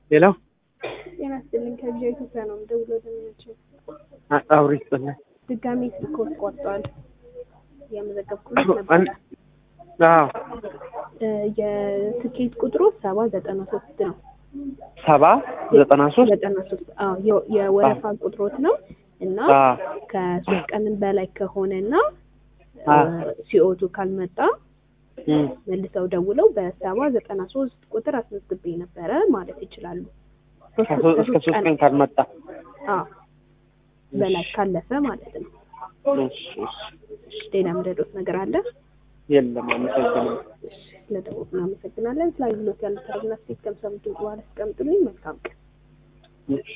ሌላው ጤና ይስጥልኝ ከቪኦኤ ኢትዮጵያ ነው የምደውለው። ደንበኞች አውሪ ይስጥልኝ። ድጋሜ ስልክዎት ቆርጧል። የመዘገብኩለት ነበረ። አዎ እ የትኬት ቁጥሩ ሰባ ዘጠና ሶስት ነው። ሰባ ዘጠና ሶስት ዘጠና ሶስት አዎ የ- የወረፋ ቁጥሮት ነው እና አዎ ከሶስት ቀን በላይ ከሆነ እና አ ሲኦቱ ካልመጣ እም፣ መልሰው ደውለው በሰባ ዘጠና ሶስት ቁጥር አስመዝግቤ ነበረ ማለት ይችላሉ። ሶስት- ከሶ- እስከ ሶስት ቀን ካልመጣ አዎ በላይ ካለፈ ማለት ነው። እሺ፣ እሺ። ሌላ ምረዶት ነገር አለ? የለም አመሰግናለሁ። ለደቡብ እናመሰግናለን። ስለ አገልግሎት ያሉት አድናቂ ከምሰሙት በኋላ አስቀምጡልኝ። መልካም ቀን። እሺ